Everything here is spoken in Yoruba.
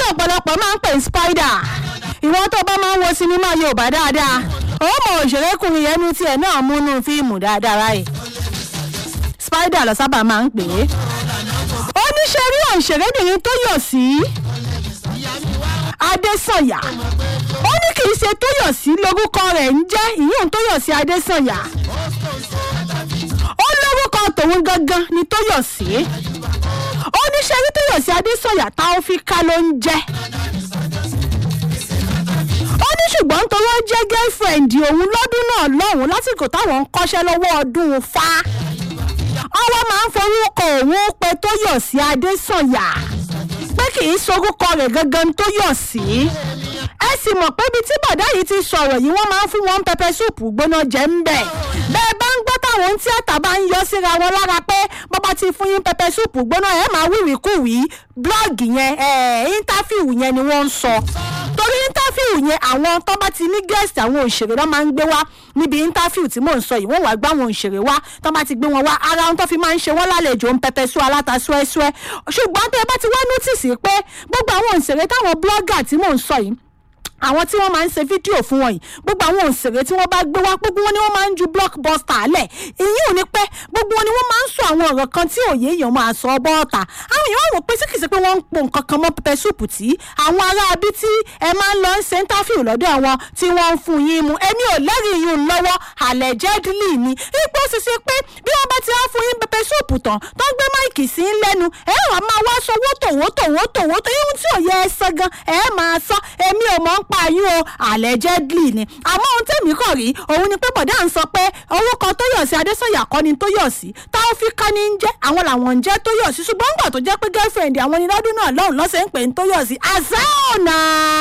ọ̀pọ̀lọpọ̀ máa ń pè ní spider ìwọ́n tó bá máa ń wo sinimá yorùbá dáadáa ó mọ òṣèrékùnrin yẹn ní tiẹ̀ náà múnú fíìmù dáadáa ráì spider lọ sábà máa ń pè é oníṣẹ́ rí òṣèrébìnrin tó yọ̀ sí adésànyà ó ní kì í ṣe tóyọ̀sí lórúkọ rẹ̀ ń jẹ́ ìyóhùn tóyọ̀sí adésànyà ó lórúkọ tòun gangan ni tóyọ̀sí ó ní ṣe rí tóyọ̀sí adésànyà táófíkà ló ń jẹ́ ó ní ṣùgbọ́n nítorí ó jẹ́ girlfriend òun lọ́dún náà lọ́hùn lásìkò táwọn ń kọ́ṣẹ́ lọ́wọ́ ọdún fa ọwọ́ máa ń forúkọ òun pé tóyọ̀sí adésànyà pé kì í sorúkọ rẹ̀ gangan tóyọ̀sí ẹ sì mọ̀ pé ibi tí bọ̀dá yìí ti sọ̀rọ̀ yìí wọ́n máa ń fún wọn pẹpẹ súùpù gbóná jẹ́ ń bẹ̀ bẹ́ẹ̀ bá ń gbọ́ táwọn tíátà bá ń yọ síra wọn lára pé bọ́bá ti fún yín pẹpẹ súùpù gbóná ẹ̀ máa wíwì kúwì blọ́ọ̀gì yẹn íńtáfíù yẹn ni wọ́n ń sọ torí íńtáfíù yẹn àwọn tó bá ti ní gẹ́ẹ̀sì àwọn òṣèré náà máa ń gbé wá níbi íńtáfíù tí mò ń sọ yìí wọ́n wàá gbá àwọn òṣèré wá tó bá ti gbé wọn wá ara wọn tó fi máa ń ṣe wọ́n lálejò ń pẹpẹ sú aláta súẹ́súẹ́ ṣùgbọ́n tó ẹ bá ti wá nọ́tìsì pé gbogbo àwọn òṣèré táwọn blọ́gà tí mò ń sọ yìí àwọn tí wọ́n máa ń ṣe fídíò fún wọn yìí gbogbo àwọn òṣèré tí wọ́n bá gbé wá gbogbo wọn ni wọ́n máa ń ju blockbuster lẹ̀ èyí ò ní pẹ́ gbogbo wọn ni wọ́n máa ń sọ àwọn ọ̀rọ̀ kan tí òye èèyàn máa sọ bọ́ọ̀tà àwọn èèyàn wò pé síkìsì pé wọ́n ń po nǹkan kan mọ́ pẹpẹ súùpù tí àwọn ará abí tí ẹ máa ń lọ ń ṣe interview lọ́dọ̀ àwọn tí wọ́n ń fún yín mu èmi ò lẹ́rìí yín lọ́wọ́ allegedly ni ipò ṣiṣẹ́ pé bí wọ́n bá ti á fún yín pẹpẹ súùpù tán tó ń gbé máìkì sí ń lẹ́nu ẹ wà máa wá sọ wótò wótò wótò wótò ihun tí ò yẹ ẹ sọ gan ẹ máa sọ èmi ò mọ̀ ń pa yín o allegedly ni àmọ́ ohun tèmi kàn rí òun ni pé bọ̀dá ń sọ pé orúkọ tóyọ̀sí adésọ̀yà kọ́ ni tóyọ̀sí táwọn fi ká ní ń jẹ́ àwọn làwọn ń jẹ́ tóyọ̀sí ṣùgbọ́n gbà tó jẹ́ pé girlfriend àwọn ni lọ́dún náà lọ́hùn lọ́sẹ̀ ń pè ní tóyọ̀sí àṣà ọ̀nà.